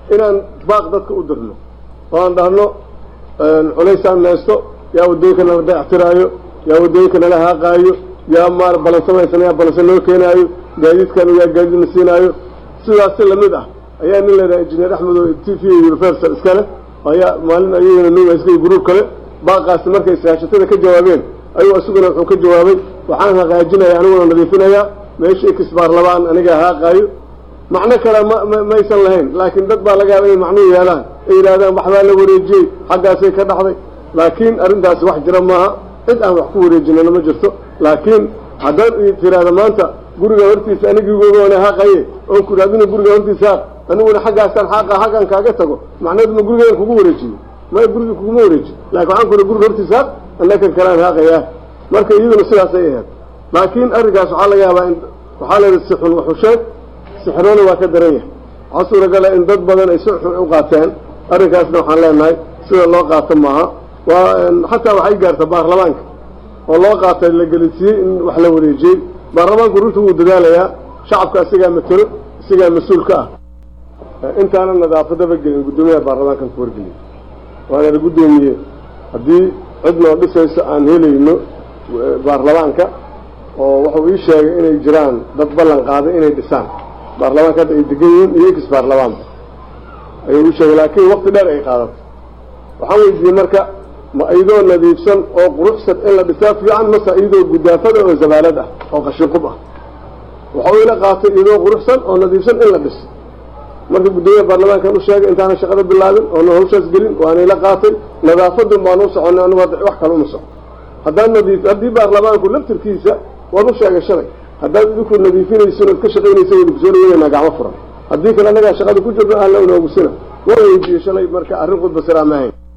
inaan baaq dadka u dirno oo aan dhahno culaysaan naysto yaa waddooyinka nala dayactiraayo yaa waddooyinka nala haaqaayo yaa maar balansamaysan yaa balansan loo keenaayo gaadiidkan yaa gaadiidna siinaayo sidaasi lamid ah ayaa nin laydhaha injineer axmed oo t v universal iskale ayaa maalin ayagana nuugaysay gruub kale baaqaasi markay saashatada ka jawaabeen ayuu isaguna wuxuu ka jawaabay waxaan haqaajinaya aniguna nadiifinayaa meeshii kisbaarlabaan aniga haaqaayo macno kale ma maysan lahayn laakiin dad baa laga yaaba inay macnuhu yeelaan ay yidhahdaan waxbaa la wareejiyey xaggaasay ka dhaxday laakiin arrintaasi wax jira maaha cid aan wax ku wareejinana ma jirto laakiin haddaad tiraahda maanta guriga hortiisa anigiigoona haaqaye oon ku idhahdina guriga hortiisa haaq aniguna xaggaasaan xaaqa xaggan kaaga tago macnaheedu ma gurigeedan kugu wareejiyo maya guriga kuguma wareejiyo laakiin waxaan ku ihi guriga hortiisa haaq annakan kalaan haaqayaa marka iyaduna sidaasay ahayd laakiin arrinkaas waxaa laga yaabaa in waxaa layidhi si xun waxu sheeg sixroona waa ka daran yahay waxaa suuragala in dad badan ay si xun u qaateen arrinkaasna waxaan leenahay sida loo qaato maaha waa xataa waxay gaarta baarlamaanka oo loo qaatay la gelisiiyey in wax la wareejiyey baarlamaanku runta wuu dadaalayaa shacabka isagaa matelo isagaa mas-uul ka ah intaana nadaafadaba gelin guddoomiyaha baarlamaankan ku wargeliyay waana la guddoomiye haddii cid noo dhisayso aan helayno baarlamaanka oo wuxuu ii sheegay inay jiraan dad ballan qaaday inay dhisaan baarlamaanka hadda ay degan yihiin iyo ex baarlamaanba ayuu ii sheegay laakiin wakti dheer ay qaadato waxaan weydiiyey marka ma iyadoo nadiifsan oo quruxsan in la dhisaa fiican mase iyadoo gudaafada oo zabaalad ah oo qashinqub ah waxau ila qaatay iyadoo quruxsan oo nadiifsan in la dhiso marka guddoomiyaha baarlamaankan u sheegay intaana shaqada bilaabin oona hawshaas gelin waana ila qaatay nadaafadun baan u soconnay anigu hadda wax kale uma soco haddaan nadiif haddii baarlamaanku laftirkiisa waan u sheegay shalay haddaad idinku nadiifinaysin ood ka shaqaynaysa waynu kusoo dhaweynaa gacmo furan haddii kale annagaa shaqada ku jirno ahla unoogusina waa weydiiyey shalay marka arrin khudba siraa ma ahayn